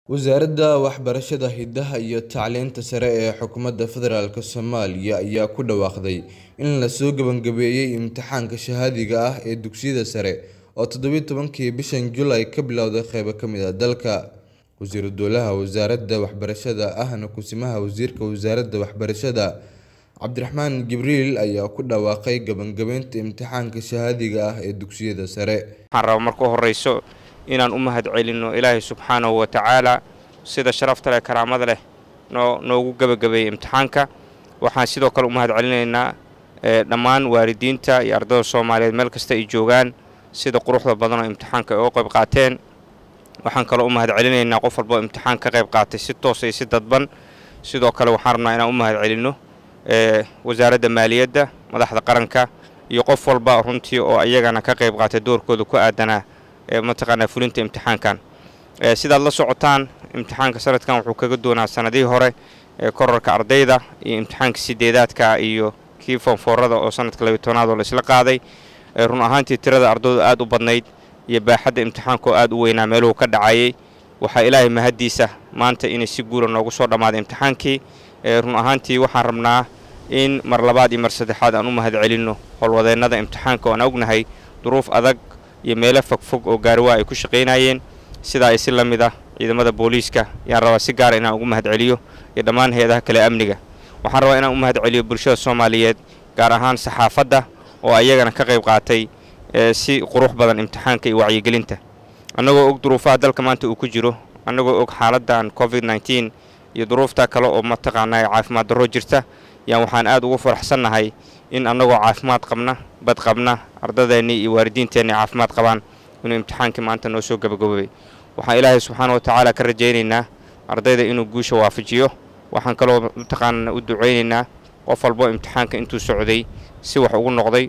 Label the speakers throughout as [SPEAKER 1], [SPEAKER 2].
[SPEAKER 1] Wasaaradda Waxbarashada, Hidaha iyo Tacliinta Sare ee Xukuumadda Federaalk Soomaaliya ayaa ku dhawaaqday in la soo gabagabeeyay imtixaanka shahaadiga ah ee dugsiyada sare oo toddoba iyo tobankii bishan July ka bilowday qaybo ka mid ah dalka. Wasiiru Dowlaha Wasaaradda Waxbarashada ahna Kusimaha Wasiirka Wasaaradda Waxbarashada, Cabdiraxmaan Jibriil ayaa ku dhawaaqay gabagabeynta imtixaanka shahaadiga ah ee dugsiyada sare.
[SPEAKER 2] waxaan rabaa marka horeyso inaan u mahadcelino ilaahay subxaanahu wa tacaala sida sharafta leh karaamada leh noo noogu gebagabeeyey imtixaanka waxaan sidoo kale u mahadcelinaynaa ee, dhammaan waalidiinta iyo ardayda soomaaliyeed meel kasta ay joogaan sida quruxda badan oo imtixaanka ay uga qayb qaateen waxaan kaloo u mahadcelinaynaa qof walba oo imtixaan ka qayb qaatay si toos iyo si dadban sidoo kale waxaan rabnaa inaan u mahadcelino ee, wasaaradda maaliyadda madaxda qaranka iyo qof walba runtii oo iyagana ka qayb qaatay doorkooda ku aadanaa ee mataqaanaa fulinta imtixaankan ee, sidaad la socotaan imtixaanka sanadkan wuxuu kaga doonaa sanadihii hore ee korarka ardayda iyo imtixaanka sideedaadka iyo kii foonfoorada oo sanadka labiyo tobnaad oo la isla qaaday ee, run ahaantii tirada ardaydu aad u badnayd iyo baaxadda imtixaanka oo aad u weynaa meeluhu ka dhacayay waxaa ilaahay mahaddiisa maanta inay si guula noogu soo dhammaaday imtixaankii ee, run ahaantii waxaan rabnaa in mar labaad iyo mar saddexaad aan u mahadcelinno howlwadeennada imtixaanka oo aan ognahay duruuf adag iyo meelo fogfog oo gaariwaa ay ku shaqaynayeen sidaa ay si la mid ah ciidamada booliiska ayaan rabaa si gaara inaan ugu mahadceliyo iyo dhammaan hay-adaha kale ee amniga waxaan rabaa inaan u mahadceliyo bulshada soomaaliyeed gaar ahaan saxaafadda oo ayagana ka qayb qaatay ee, si qurux badan imtixaanka iyo wacyigelinta annagoo og duruufaha dalka maanta uu ku jiro annagoo og xaaladdan covid 19 iyo duruufta kale oo mataqaanaa caafimaad darro jirta yaan waxaan aad ugu faraxsannahay in annagoo caafimaad qabna bad qabna ardadeennii iyo waalidiinteenni caafimaad qabaan inuu imtixaankii maanta noo soo gabagaboobay waxaan ilaahay subxaana wa tacaala ka rajaynaynaa ardayda inuu guusha waafajiyo waxaan kaloo mataqaana u ducaynaynaa qof walbo imtixaanka intuu socday si wax ugu noqday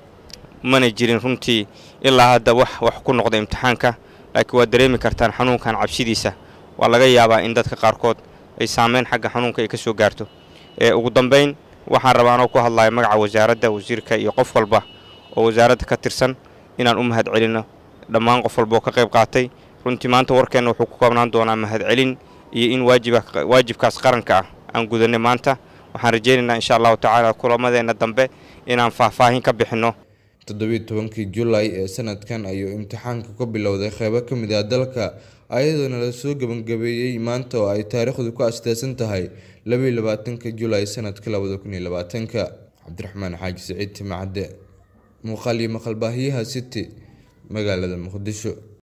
[SPEAKER 2] mana jirin runtii ilaa hadda wax wax ku noqda imtixaanka laakiin waad dareemi kartaan xanuunkan cabsidiisa waa laga yaabaa in dadka qaarkood ay saameyn xagga xanuunka ay ka soo gaarto ee ugu dambayn waxaan rabaa anoo ku hadlaya magaca wasaaradda wasiirka iyo qof walba oo wasaaradda ka tirsan inaan u mahadcelino dhammaan qof walba oo ka qayb qaatay runtii maanta warkeenna wuxuu ku koobnaan doonaa mahadcelin iyo in waajiba waajibkaas qaranka ah aan gudanay maanta waxaan rajaynaynaa insha allahu tacaala kulamadeenna dambe inaan faahfaahin ka bixinno
[SPEAKER 1] toddoba iyo tobankii July ee sanadkan ayuu imtixaanka ka bilowday qaybo ka mid ah dalka ayadoona la soo gabagabeeyay maanta oo ay taariikhdu ku astaasan tahay laba iyo labaatanka July sanadka labada kun iyo labaatanka cabdiraxmaan xaaji siciid timacadde muuqaal iyo maqal baahiyaha city magaalada muqdisho